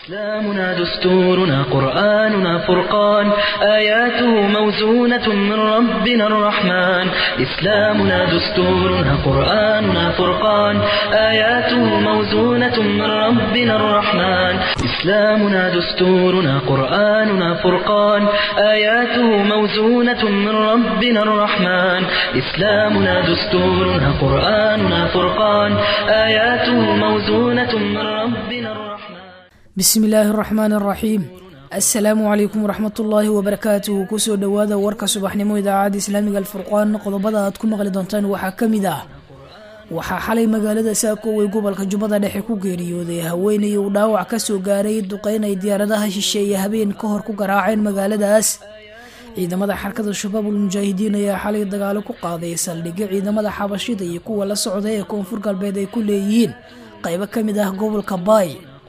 إسلامنا دستورنا قرآننا فرقان آياته موزونة من ربنا الرحمن إسلامنا دستورنا قرآننا فرقان آياته موزونة من ربنا الرحمن إسلامنا دستورنا قرآننا فرقان آياته موزونة من ربنا الرحمن إسلامنا دستورنا قرآننا فرقان آياته موزونة من ربنا الرحمن bismi illaahi araxmaan araxiim assalaamu calaykum waraxmatullaahi wabarakaatuhu kusoo dhowaada warka subaxnimo idaacadda islaamiga alfurqaan qodobada aad ku maqli doontaan waxaa ka mid ah waxaa xalay magaalada saako ay gobolka jubbada dhexe ku geeriyooday haweenay uu dhaawac ka soo gaaray duqeyn ay diyaaradaha shisheeye habeen ka hor ku garaaceen magaaladaas ciidamada xarkada shabaabul mujaahidiin ayaa xalay dagaalo ku qaaday saldhigyo ciidamada xabashida iyo kuwa la socda ee koonfur galbeed ay ku leeyihiin qaybo ka mid ah gobolka baay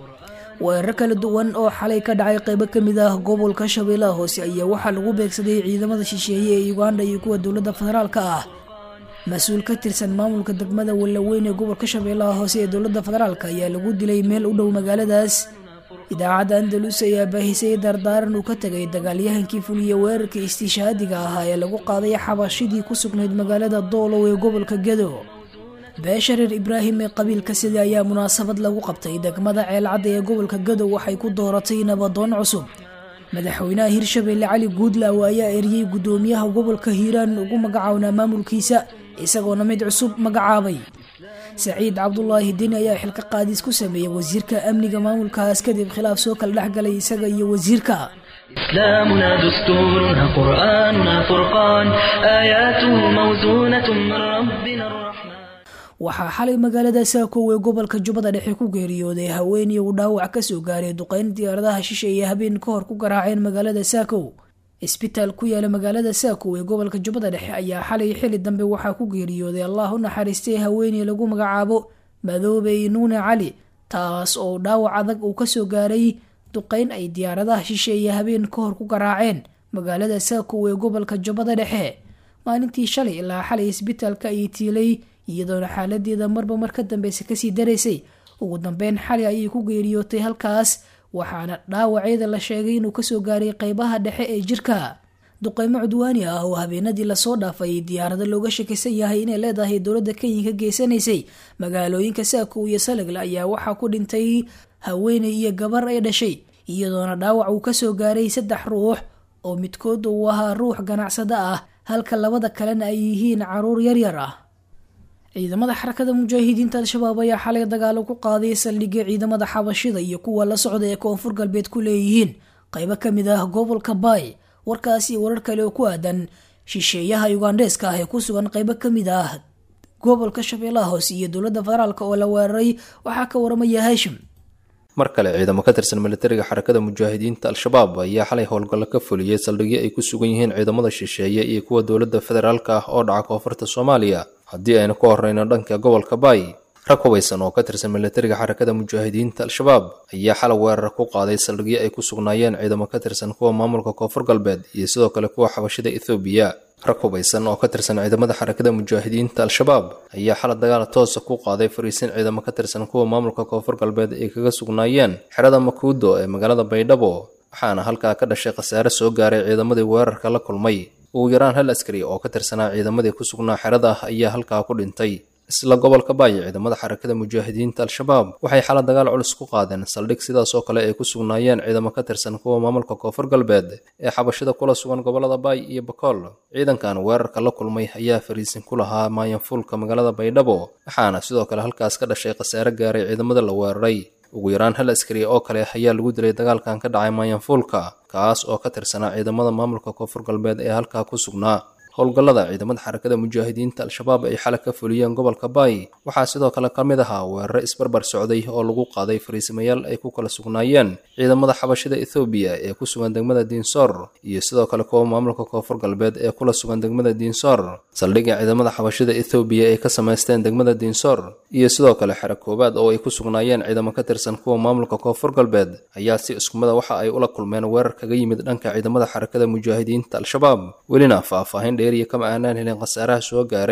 weerar kala duwan oo xalay ka dhacay qaybo ka mid ah gobolka shabeellaha hoose ayaa waxaa lagu beegsaday ciidamada shisheeye ee uganda iyo kuwa dowladda federaalka ah mas-uul ka tirsan maamulka degmada wallaweyn ee gobolka shabeellaha hoose ee dowladda federaalka ayaa lagu dilay meel u dhow magaaladaas idaacadda andalus ayaa baahisay dardaaran uu ka tegay dagaalyahankii fuliya weerarka istiishaadiga ahaa ee lagu qaaday xabashidii ku sugnayd magaalada doolow ee gobolka gedo beesha reer ibraahim ee qabiilka sida ayaa munaasabad lagu qabtay degmada ceelcadda ee gobolka gadow waxay ku dooratay nabadoon cusub madaxweynaha hirshabeelle cali guudlaaw ayaa eriyey guddoomiyaha gobolka hiiraan ugu magacawnaa maamulkiisa isagoona mid cusub magacaabay saciid cabdulaahi deni ayaa xilka qaadis ku sameeyey wasiirka amniga maamulkaas kadib khilaaf soo kala dhexgalay isaga iyo wasiirka إسلامنا دستورنا قرآننا فرقان آياته موزونة من ربنا الرحمن waxaa xalay magaalada saako ee gobolka jubbada dhexe ku geeriyooday haweeney uu dhaawac ka soo gaaray duqeyn diyaaradaha shisheeye habeen ka hor ku garaaceen magaalada saako isbitaal ku yaala magaalada saako ee gobolka jubbada dhexe ayaa xalay xili dambe waxaa ku geeriyooday allah u naxariistay haweeney lagu magacaabo madoobe nuune cali taas oo dhaawac adag uu kasoo gaaray duqeyn ay diyaaradaha shisheeye habeen ka hor ku garaaceen magaalada saako ee gobolka jubbada dhexe maalintii shalay ilaa xalay isbitaalka ayay tiilay iyadoona xaaladeeda marba mar ka dambeysa kasii daraysay ugu dambeyn xali ayay ku geeriyootay halkaas waxaana dhaawaceeda la sheegay inuu kasoo gaaray qeybaha dhexe ee jirka duqeymo cudwaani ah oo habeenadii lasoo dhaafay diyaarado looga shakisan yahay inay leedahay dowladda kenya ka geysanaysay magaalooyinka saako iyo salagle ayaa waxaa ku dhintay haweeney iyo gabar ay dhashay iyadoona dhaawac uu kasoo gaaray saddex ruux oo midkood uu ahaa ruux ganacsada ah halka labada kalena ay yihiin caruur yaryar ah ciidamada xarakada mujaahidiinta al-shabaab ayaa xalay dagaalo ku qaaday saldhigyo ciidamada xabashida iyo kuwa la socda ee koonfur galbeed ku leeyihiin qaybo ka mid ah gobolka baay warkaas iyo warar kale oo ku aadan shisheeyaha ugandheeska ah ee ku sugan qaybo ka mid ah gobolka shabeellaha hoose iyo dowladda federaalk oo la weeraray waxaa ka waramaya haashim mar kale ciidamo ka tirsan militariga xarakada mujaahidiinta al-shabaab ayaa xalay howlgallo ka fuliyey saldhigyo ay ku sugan yihiin ciidamada shisheeye iyo kuwa dowladda federaalka ah oo dhaca koonfurta soomaaliya haddii aynu ka horreyno dhanka gobolka baay rag hubaysan oo ka tirsan militariga xarakada mujaahidiinta al-shabaab ayaa xalay weerar ku qaaday saldhigyo ay ku sugnaayeen ciidamo ka tirsan kuwa maamulka koonfur galbeed iyo sidoo kale kuwa xabashida ethoobiya rag hubaysan oo ka tirsan ciidamada xarakada mujaahidiinta al-shabaab ayaa xalay dagaal toosa ku qaaday fariisin ciidamo ka tirsan kuwa maamulka koonfur galbeed ay kaga sugnaayeen xerada makuudo ee magaalada baydhabo waxaana halkaa ka dhashay khasaare soo gaaray ciidamadii weerarka la kulmay ugu yaraan hal askari oo ka tirsanaa ciidamadii ku sugnaa xerada ayaa halkaa ku dhintay isla gobolka baay ciidamada xarakada mujaahidiinta al-shabaab waxay xala dagaal culus ku qaadeen saldhig sidaas oo kale ay ku sugnaayeen ciidamo ka tirsan kuwa maamulka koonfur galbeed ee xabashida kula sugan gobolada baay iyo bakool ciidankan weerarka la kulmay ayaa fariisin ku lahaa maayanfuulka magaalada baydhabo waxaana sidoo kale halkaas ka dhashay khasaare gaaray ciidamada la weeraray ugu yaraan hal askari oo kale ayaa lagu dilay dagaalkan ka dhacay maayanfuulka kaas oo ka tirsanaa ciidamada maamulka koonfur galbeed ee halkaa ku sugnaa howlgallada ciidamada xarakada mujaahidiinta al-shabaab ay xalay ka fuliyeen gobolka baay waxaa sidoo kale ka mid ahaa weeraro isbarbar socday oo lagu qaaday fariisimayaal ay ku kala sugnaayeen ciidamada xabashida ethoobiya ee ku sugan degmada diinsoor iyo sidoo kale kuwa maamulka koonfur galbeed ee kula sugan degmada diinsoor saldhigga ciidamada xabashida ethoobiya ay ka samaysteen degmada diinsoor iyo sidoo kale xero koobaad oo ay ku sugnaayeen ciidamo ka tirsan kuwa maamulka koonfur galbeed ayaa si iskumada waxa ay ula kulmeen weerar kaga yimid dhanka ciidamada xarakada mujaahidiinta al-shabaab welina faahfaahin dheeriya kama aanaan helin khasaaraha soo gaaray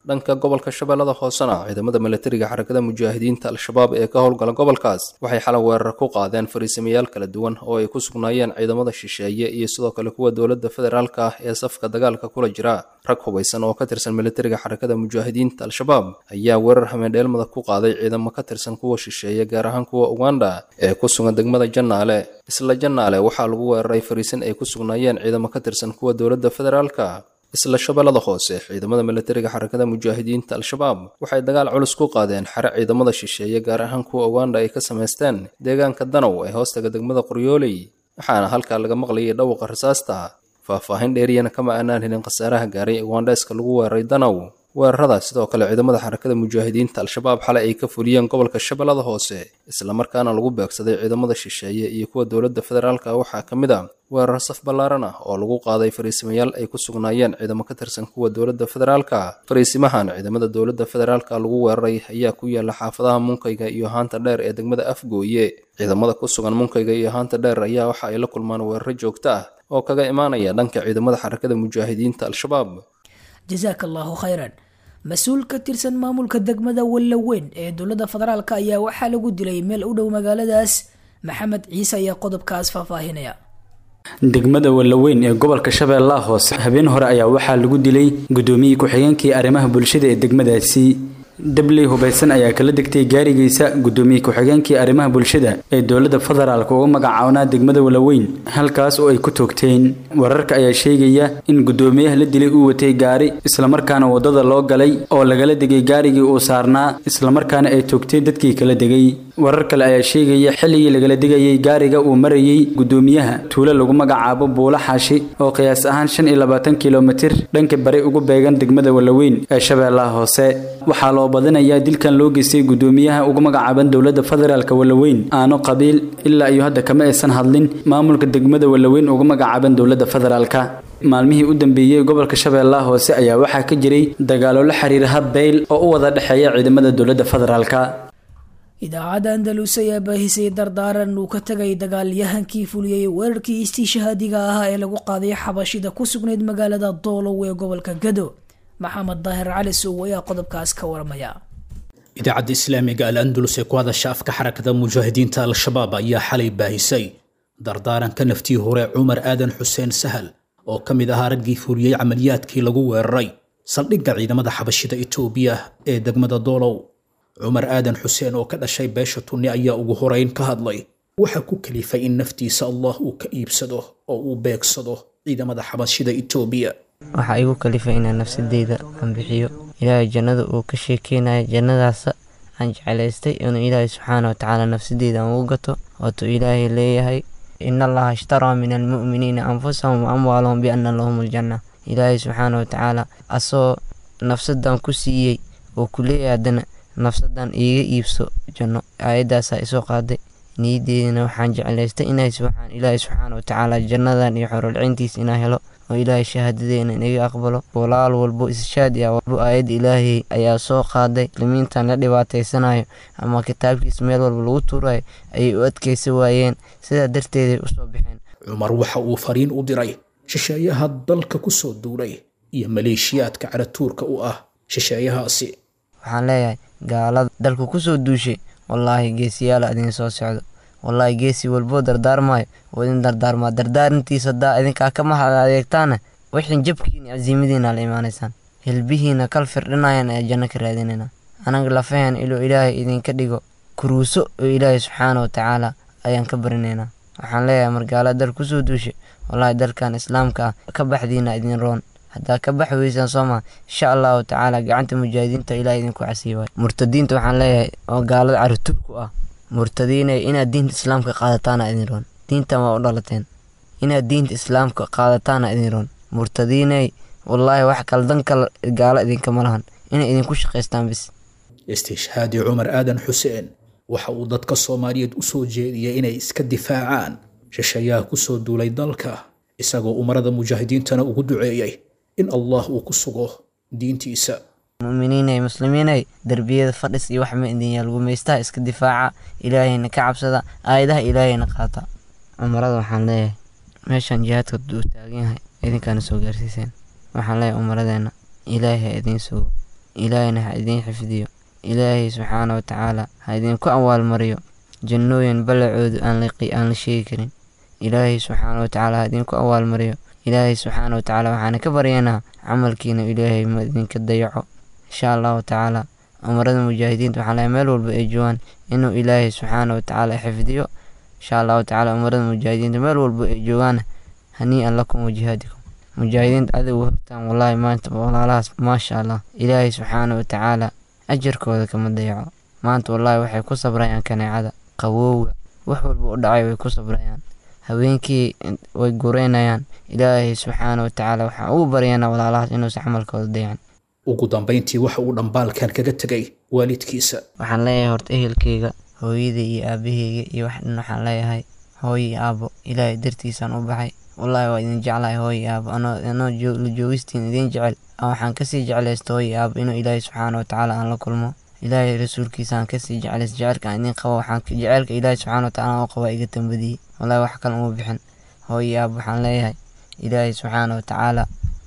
dhanka gobolka shabeellada hoosena ciidamada milatariga xarakada mujaahidiinta al-shabaab ee ka howlgala gobolkaas waxay xalay weerar ku qaadeen fariisamayaal kala duwan oo ay ku sugnaayeen ciidamada shisheeye iyo sidoo kale kuwa dowladda federaalka ah ee safka dagaalka kula jira rag hubaysan oo ka tirsan milatariga xarakada mujaahidiinta al-shabaab ayaa weerar hameendheelmada ku qaaday ciidamo ka tirsan kuwa shisheeye gaar ahaan kuwa uganda ee ku sugan degmada jannaale isla jannaale waxaa lagu weeraray fariisin ay ku sugnaayeen ciidamo ka tirsan kuwa dowladda federaalka isla shabeellada hoose ciidamada milatariga xarakada mujaahidiinta al-shabaab waxay dagaal culus ku qaadeen xare ciidamada shisheeye gaar ahaan kuwa uganda ay ka samaysteen deegaanka danow ee hoostaga degmada qoryooley waxaana halkaa laga maqlayay dhawqa rasaasta faahfaahin dheeriyana kama aanaan helin khasaaraha gaaray ugandeeska lagu weeraray danow weeraradaas sidoo kale ciidamada xarakada mujaahidiinta al-shabaab xalay ay ka fuliyeen gobolka shabeellada hoose islamarkaana lagu beegsaday ciidamada shisheeye iyo kuwa dowladda federaalka waxaa ka mid a weerar saf ballaaran ah oo lagu qaaday fariisimayaal ay ku sugnaayeen ciidamo ka tirsan kuwa dowladda federaalka fariisimahan ciidamada dowladda federaalka lagu weeraray ayaa ku yaala xaafadaha munkayga iyo haanta dheer ee degmada afgooye ciidamada ku sugan munkayga iyo haanta dheer ayaa waxa ay la kulmaan weeraro joogto ah oo kaga imaanaya dhanka ciidamada xarakada mujaahidiinta al-shabaab jasaaka allaahu khayran mas-uul ka tirsan maamulka degmada wallaweyn ee dowladda federaalk ayaa waxaa lagu dilay meel u dhow magaaladaas maxamed ciise ayaa qodobkaas faahfaahinaya degmada wallaweyn ee gobolka shabeellaha hoose habeen hore ayaa waxaa lagu dilay gudoomiyii ku-xigeenkii arrimaha bulshada ee degmadaasi dabley hubaysan ayaa kala degtay gaarigiisa gudoomiye ku-xigeenkii arrimaha bulshada ee dowladda federaalk uga magacaabnaa degmada walaweyn halkaas oo ay ku toogteen wararka ayaa sheegaya in gudoomiyaha la dilay uu watay gaari islamarkaana waddada loo galay oo lagala degay gaarigii uu saarnaa islamarkaana ay toogteen dadkii kala degay warar kale ayaa sheegaya xilligii lagala degayay gaariga uu marayay gudoomiyaha tuulo lagu magacaabo buulo xaashi oo qiyaas ahaan shan iyo labaatan kilomitir dhanka bari ugu beegan degmada walaweyn ee shabeellaha hoose waxaa loo badinayaa dilkan loo geystay gudoomiyaha ugu magacaaban dowladda federaalk walaweyn aano qabiil ilaa iyo hadda kama aysan hadlin maamulka degmada walaweyn ugu magacaaban dowladda federaalka maalmihii u dambeeyey gobolka shabeellaha hoose ayaa waxaa ka jiray dagaalo la xiriira habbeyl oo u wada dhexeeya ciidamada dowladda federaalka idaacadda andalus ayaa baahisay dardaaran uu ka tagay dagaalyahankii fuliyey weerarkii istiishahaadiga ahaa ee lagu qaaday xabashida ku sugnayd magaalada doolow ee gobolka gado maxamed daahir cali sow ayaa qodobkaas ka waramaya idaacadda islaamiga al andalus ee ku hadasha afka xarakada mujaahidiinta al-shabaab ayaa xalay baahisay dardaaranka naftii hore cumar aadan xuseen sahal oo ka mid ahaa raggii fuliyey camaliyaadkii lagu weeraray saldhigga ciidamada xabashida itoobiya ee degmada doolow cumar aadan xuseen oo ka dhashay beesha tunni ayaa ugu horeyn ka hadlay waxaa ku kalifay in naftiisa allah uu ka iibsado oo uu beegsado ciidamada xabashida itoobiya waxaa igu kalifay inaan nafsadeyda aan bixiyo ilaahay jannada uu ka sheekeynayo jannadaasa aan jeclaystay inuu ilaahay subxaana wa tacaala nafsadeyda aan ugu gato waatuu ilaahay leeyahay ina allaha ishtaraa min almu'miniina anfusahum wa amwaalahum biana lahum aljanna ilaahay subxaana wa tacaala asagoo nafsadan ku siiyey oo ku leeyahay haddana nafsadan iiga iibso janno aayadaasaa isoo qaaday niyadeedina waxaan jeclaystay inay ilaahay subxaana watacaala jannadan iyo xorolcintiis inaa helo oo ilaahay shahaadadeena inaga aqbalo walaal walbo ishaad ah walbo aayad ilaahay ayaa soo qaaday muslimiintan la dhibaataysanayo ama kitaabkiis meel walba lagu tuurayo ayay u adkaysa waayeen sidaa darteeday usoo baxeen cumar waxa uu fariin u diray shisheeyaha dalka ku soo duulay iyo maleeshiyaadka caratuurka u ah shisheeyahaasi waxaan leeyahay gaalada dalku kusoo duushay wallaahi geesiyaala idin soo socdo wallaahi geesi walboo dardaarmaayo oo idin dardaarmaa dardaarintiisa haddaa idinkaa ka mahad adeegtaana wixin jabkiina casiimadiina la imaanaysaan hilbihiina kal firdhinayan ayaa janno ka raadinayna anaga lafahan iluu ilaahay idinka dhigo kuruuso oo ilaahay subxaana wa tacaala ayaan ka barinaynaa waxaan leeyahay margaala dal kusoo duushay wallaahi dalkan islaamka ah ka baxdiina idin roon haddaa ka baxi weysaan sooma insha allahu tacaala gacanta mujaahidiinta ilaah idinku casiibayo murtadiinta waxaan leeyahay oo gaalada carituurku ah murtadiinay inaad diinta islaamka qaadataana idin roon diintan waa u dhalateen inaad diinta islaamka qaadataana idin roon murtadiinay wallaahi wax kaldan kale gaalo idinkama lahan inay idinku shaqaystaan bis istishhaadi cumar aadan xuseen waxa uu dadka soomaaliyeed u soo jeediyey inay iska difaacaan shisheeyaha ku soo duulay dalka isagoo umarada mujaahidiintana ugu duceeyey in allah uu ku sugo diintiisa muminiinay muslimiinay derbiyada fadhis iyo wax ma idin yaal gumaystaha iska difaaca ilaahayna ka cabsada aayadaha ilaahayna qaata umarada waxaan leeyahay meeshan jihaadka uu taagan yahay idinkaana soo gaarsiiseen waxaan leeyahay umaradeena ilaahay idiin sugo ilaahayna ha idiin xifdiyo ilaahay subxaana watacaala ha idinku awaalmariyo jannooyin ballacoodu aan la sheegi karin ilaahay subxaana watacaala ha idinku awaalmariyo ilaahay subxaana watacaala waxaana ka baryaynaa camalkiina ilaahay ma idinka dayaco insha allahu tacaala amarada mujaahidiinta waxaa lahay meel walba ay joogaan inuu ilaahay subxaana watacaala xifdiyo insha allahu tacaala amarada mujaahidiinta meel walba ay joogaan hanii-an lakum wajihaadikum mujaahidiinta adigu hortaan wallaahi maanta walaalahaas maasha allah ilaahay subxaana watacaala ajarkooda kama dayaco maanta wallaahi waxay ku sabrayaan kaneecada qabowga wax walba u dhacay way ku sabrayaan habeenkii way gureynayaan ilaahay subxaana watacaala waxaa ugu baryaynaa walaalahaas inuusan camalkooda dayacan ugu dambayntii waxa uu dhambaalkan kaga tegay waalidkiisa waxaan leeyahay horta ehelkeyga hooyaday iyo aabaheyga iyo wax dhan waxaan leeyahay hooyo iyo aabo ilaahay dartiisaan u baxay wallaahi waa idin jeclahay hooyo iyo aabo anoo la joogistiin idin jecel waxaan kasii jeclaysta hooyo iyo aabo inuu ilaahay subxaana watacaala aan la kulmo ilaahay rasuulkiisaan kasii jeclays jecelka aan idin qabo waxaan jecelka ilaahay subxaana watacaala aan u qabaa iga tambadiyey wallaahi wax kale uma bixin hooyo iyo aabo waxaan leeyahay ilaahay subxaana watacaala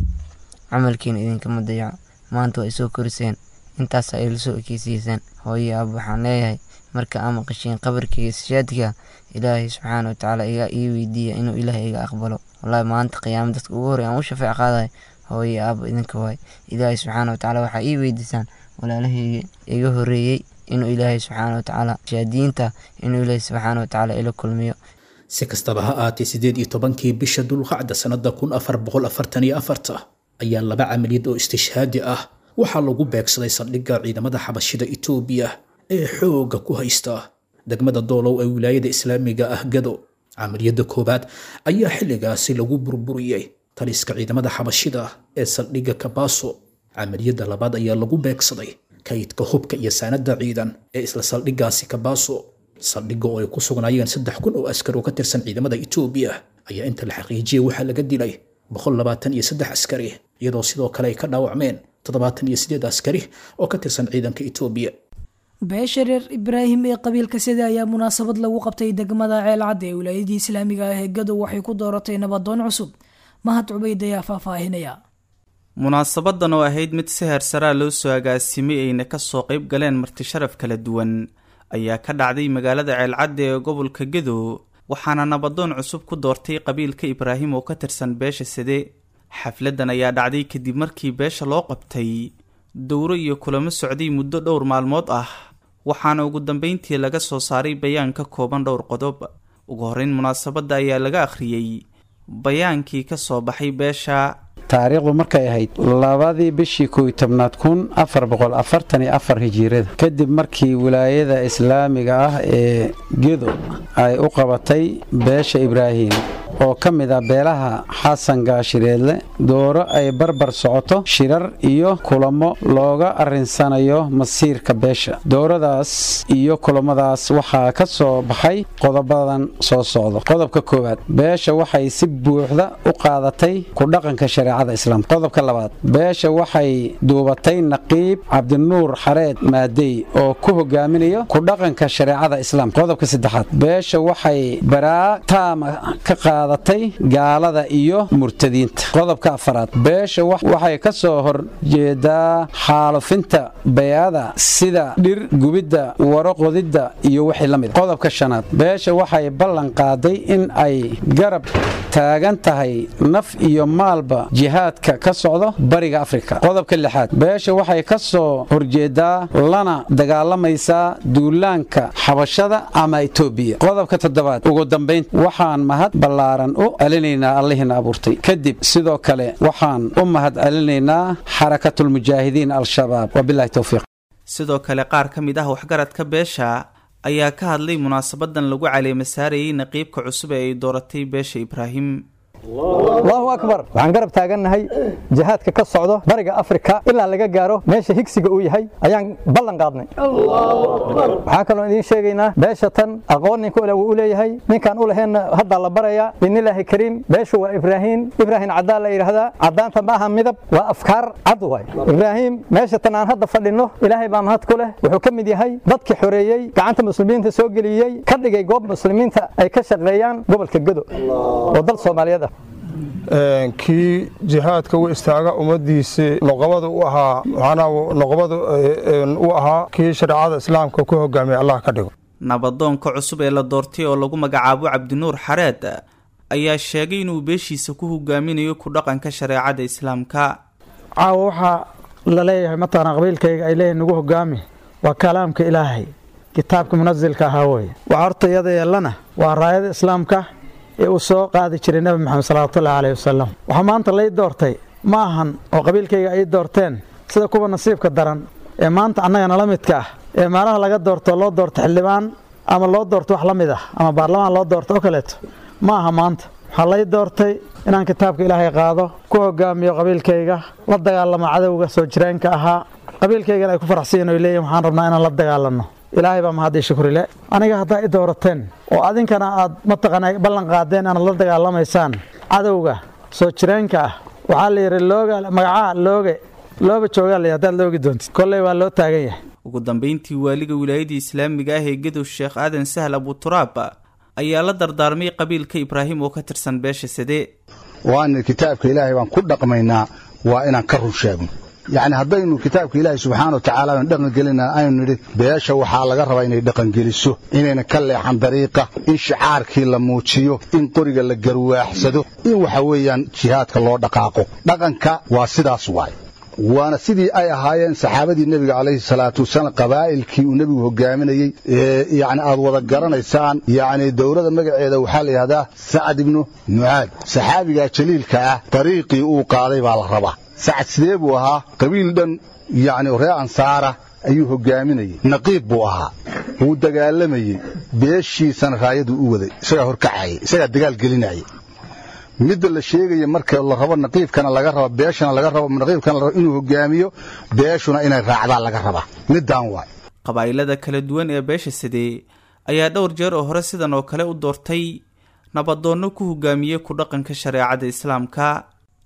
camalkiina idinkama dayaco maanta waa isoo koriseen intaasaa ila soo ekeysiiseen hooyo aab waxaan leeyahay marka aa maqashiin qabarkeyga sishaadka ilaahay subxaana watacaala iga ii weydiiya inuu ilaahay iga aqbalo wallaahi maanta qiyaama dadka ugu horey aan u shafeec qaadayo hooyo aaba idinka waay ilaahay subxaana watacaala waxaa ii weydiisaan walaalahayga iga horeeyey inuu ilaahay subxaana watacaala shaadiinta inuu ilaahay subxaana watacaala ila kulmiyo si kastaba ha aatee sideed iyo tobankii bisha dulqacda sannada kun afar boqol afartan iyo afarta ayaa laba camaliyad oo istishhaadi ah waxaa lagu beegsaday saldhigga ciidamada xabashida itoobiya ee xoogga ku haysta degmada doolow ee wilaayada islaamiga ah gado camaliyadda koowaad ayaa xilligaasi lagu burburiyey taliska ciidamada xabashida ee saldhigga kabaaso camaliyadda labaad ayaa lagu beegsaday kaydka hubka iyo saanada ciidan ee isla saldhiggaasi kabaaso saldhigga oo ay ku sugnaayeen saddex kun oo askar oo ka tirsan ciidamada itoobiya ayaa inta la xaqiijiyey waxaa laga dilay boqol labaatan iyo saddex askari iyadoo sidoo kale ay ka dhaawacmeen toddobaatan iyo sideed askari oo ka tirsan ciidanka itoobiya beesha reer ibraahim ee qabiilka sida ayaa munaasabad lagu qabtay degmada ceelcadda ee wilaayadii islaamiga ah ee gadow waxay ku dooratay nabadoon cusub mahad cubayd ayaa faahfaahinaya munaasabadan oo ahayd mid si heersaraa loo soo agaasimay ayna kasoo qayb galeen martisharaf kala duwan ayaa ka dhacday magaalada ceelcadda ee gobolka gadow waxaana nabadoon cusub ku doortay qabiilka ibraahim oo ka tirsan beesha sade xafladan ayaa dhacday kadib markii beesha loo qabtay dowro iyo kulamo socday muddo dhowr maalmood ah waxaana ugu dambeyntii laga soo saaray bayaan ka kooban dhowr qodob ugu horreyn munaasabadda ayaa laga akhriyey bayaankii ka soo baxay beesha taariikhdu markay ahayd labadii bishii kow tobnaad kun afar boqol afartan iyo afar hijiirada kadib markii wilaayada islaamiga ah ee gedo ay u qabatay beesha ibraahim oo ka mid ah beelaha xasan gaashireedle dooro ay barbar socoto shirar iyo kulamo looga arrinsanayo masiirka beesha dooradaas iyo kulamadaas waxaa ka soo baxay qodobadan soo socdo qodobka koowaad beesha waxay si buuxda u qaadatay ku dhaqanka shareecada islaamka qodobka labaad beesha waxay duubatay naqiib cabdinuur xareed maadey oo ku hogaaminayo ku dhaqanka shareecada islaamka qodobka saddexaad beesha waxay baraa taama ka qaadatay gaalada iyo murtadiinta qodobka afaraad beesha waxay ka soo horjeedaa xaalufinta bayada sida dhir gubidda waro qodidda iyo wixii la mid qodobka shanaad beesha waxay ballan qaaday in ay garab taagan tahay naf iyo maalba jihaadka ka socdo bariga afrika qodobka lixaad beesha waxay ka soo horjeedaa lana dagaalamaysaa duulaanka xabashada ama etoobiya qodobka toddobaad ugu dambayn waxaan mahad ballaaran u celinaynaa allihiina abuurtay kadib sidoo kale waxaan u mahad celinaynaa xarakatulmujaahidiin al-shabaab wabilahi towfiiq sidoo kale qaar ka mid ah waxgaradka beesha ayaa ka hadlay munaasabadan lagu caleema saarayay naqiibka cusub ee ay dooratay beesha ibraahim allahu akbar waxaan garab taagannahay jihaadka ka socdo bariga afrika ilaa laga gaaro meesha higsiga uu yahay ayaan ballan qaadnay waxaa kaloo idiin sheegaynaa beesha tan aqoon ninka ule wuu u leeyahay ninkaan u laheenna haddaa la barayaa biidnillaahi kariim beeshu waa ibraahiim ibraahin caddaan la yidhaahdaa caddaanta ma aha midab waa afkaar cad waay ibraahiim meesha tan aan hadda fadhinno ilaahay baa mahad ku leh wuxuu ka mid yahay dadkii xoreeyey gacanta muslimiinta soo geliyey ka dhigay goob muslimiinta ay ka shaqeeyaan gobolka godo oo dal soomaaliyeed ah kii jihaadka u istaaga ummaddiisii noqobada u ahaa macnaha noqobada u ahaa kii shareecada islaamka ku hogaamiyay allah ka dhigo nabadoonka cusub ee la doortay oo lagu magacaabo cabdinuur xareed ayaa sheegay inuu beeshiisa ku hogaaminayo ku dhaqanka shareecada islaamka caawa waxaa la leeyahay mataqana qabiilkayga ay leeyihin nagu hogaami waa kalaamka ilaahay kitaabka munasilka ahaa weye waxaa horta iyada yeellana waa raayada islaamka ee uu soo qaadi jiray nebi maxamed salawatullahi caleyhi wasalam waxaa maanta lay doortay ma ahan oo qabiilkayga ay doorteen sida kuwa nasiibka daran ee maanta annaga nala midka ah ee meelaha laga doorto loo doorto xildhibaan ama loo doorto wax la mid ah ama baarlamaan loo doorto oo kaleeto ma aha maanta waxaa lay doortay inaan kitaabka ilaahay qaado ku hogaamiyo qabiilkayga la dagaalamo cadowga soo jireenka ahaa qabiilkaygana ay ku faraxsiyin oy leeyihin waxaan rabnaa inaan la dagaalanno ilaahay baa mahadii shukrile aniga haddaa i doorateen oo adinkana aad mataqana ballan qaadeen inaad la dagaalamaysaan cadowga soo jireenka ah waxaa la yidhi looga magacaha looge looba joogaa la haddaad loogi doontid kolley waa loo taagan yahay ugu dambayntii waaliga wilaayada islaamiga ah ee gadow sheekh aadan sahl abuturaab ayaa la dardaarmay qabiilka ibraahim oo ka tirsan beesha sade waana kitaabka ilaahay baan ku dhaqmaynaa waa inaan ka run sheegno yacni haddaynu kitaabka ilaahay subxaana wa tacaala aynu dhaqangelina aynu nidhi beesha waxaa laga rabaa inay dhaqangeliso inayna ka leexan dariiqa in shicaarkii la muujiyo in qoriga la garwaaxsado in waxa weeyaan jihaadka loo dhaqaaqo dhaqanka waa sidaas waay waana sidii ay ahaayeen saxaabadii nebiga calayhi salaatu wasalaam qabaa'ilkii uu nebigu hogaaminayey yani aad wada garanaysaan yacni dowlada magaceeda waxaa la yidhahdaa sacad ibnu mucaad saxaabigaa jaliilka ah dariiqii uu qaaday baa la rabaa sacad sidee buu ahaa qabiil dhan yacni ree ansaara ayuu hogaaminayey naqiib buu ahaa wuu dagaalamayey beeshiisana raayaduu u waday isagaa horkacayay isagaa dagaal gelinayay midda la sheegaya marka la rabo naqiibkana laga rabo beeshana laga rabo naqiibkana la rabo inuu hogaamiyo beeshuna inay raacdaan laga rabaa middaan waay qabaa'ilada kala duwan ee beesha sadee ayaa dhowr jeer oo hore sidan oo kale u doortay nabadoonno ku hogaamiyey ku dhaqanka shareecada islaamka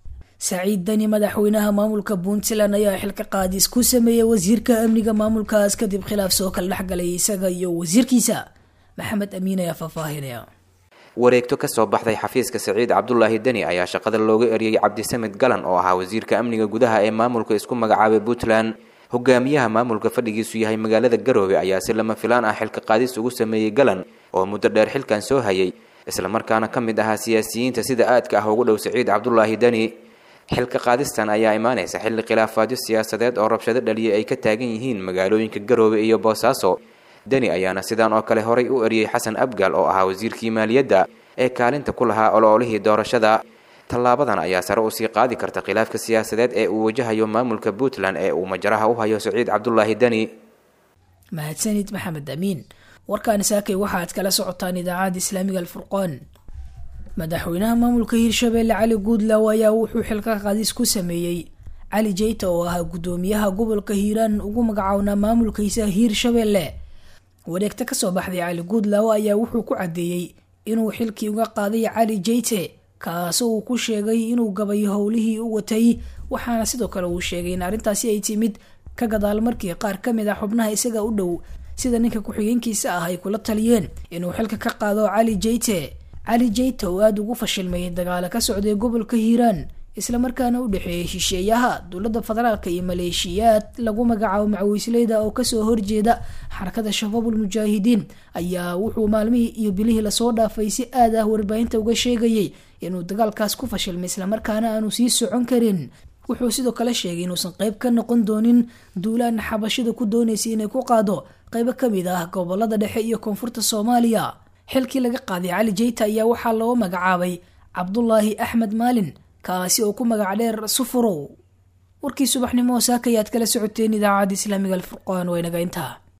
saciid dani madaxweynaha maamulka puntland ayaa xilka qaadis ku sameeyey wasiirka amniga maamulkaas kadib khilaaf soo kala dhexgalay isaga iyo wasiirkiisa maxamed amiin ayaa faahfaahinaya wareegto ka soo baxday xafiiska saciid cabdulaahi deni ayaa shaqada looga eriyey cabdisamed galan oo ahaa wasiirka amniga gudaha ee maamulka isku magacaabay puntland hogaamiyaha maamulka fadhigiisu yahay magaalada garoobe ayaa si lama filaan ah xilka qaadis ugu sameeyey galan oo muddo dheer xilkan soo hayay islamarkaana ka mid ahaa siyaasiyiinta sida aadka ah ugu dhow saciid cabdulaahi deni xilka qaadistan ayaa imaanaysa xilli khilaafaadyo siyaasadeed oo rabshado dhaliyay ay ka taagan yihiin magaalooyinka garoobe iyo boosaaso deni ayaana sidaan oo kale horay u eriyey xasan abgaal oo ahaa wasiirkii maaliyadda ee kaalinta ku lahaa oloolihii doorashada tallaabadan ayaa sare usii qaadi karta khilaafka siyaasadeed ee uu wajahayo maamulka puntland ee uu majaraha u hayo saciid cabdulaahi deni mahadsanid maxamed amiin warkaani saakay waxaaad kala socotaan idaacadda islaamiga alfurqaan madaxweynaha maamulka hirshabeelle cali guudlaw ayaa wuxuu xilka qaadis ku sameeyey cali jeyta oo ahaa guddoomiyaha gobolka hiiraan ugu magacawnaa maamulkiisa hiirshabeelle wareegta kasoo baxday cali guudlaw ayaa wuxuu ku caddeeyey inuu xilkii uga qaaday cali jeyte kaasoo uu ku sheegay inuu gabay howlihii u watay waxaana sidoo kale uu sheegay in arrintaasi ay timid ka gadaal markii qaar ka mid ah xubnaha isaga u dhow sida ninka ku-xigeenkiisa ah ay kula taliyeen inuu xilka ka qaado cali jeyte cali jeyte oo aada ugu fashilmayay dagaalo ka socday gobolka hiiraan islamarkaana u dhexeeyay shisheeyaha dowladda federaalka iyo maleeshiyaad lagu magacaabo macawisleyda oo kasoo horjeeda xarakada shabaabul mujaahidiin ayaa wuxuu maalmihii iyo bilihii lasoo dhaafay si aad ah warbaahinta uga sheegayay inuu dagaalkaas ku fashilmay islamarkaana aanu sii socon karin wuxuu sidoo kale sheegay inuusan qeyb ka noqon doonin duulaan xabashida ku doonaysay inay ku qaado qeybo kamid ah gobolada dhexe iyo koonfurta soomaaliya xilkii laga qaaday cali jeyta ayaa waxaa loo magacaabay cabdulaahi axmed maalin kaasi oo ku magac dheer sufurow warkii subaxnimo saakayaad kala socoteen idaacadda islaamiga alfurqaan waa inaga intaa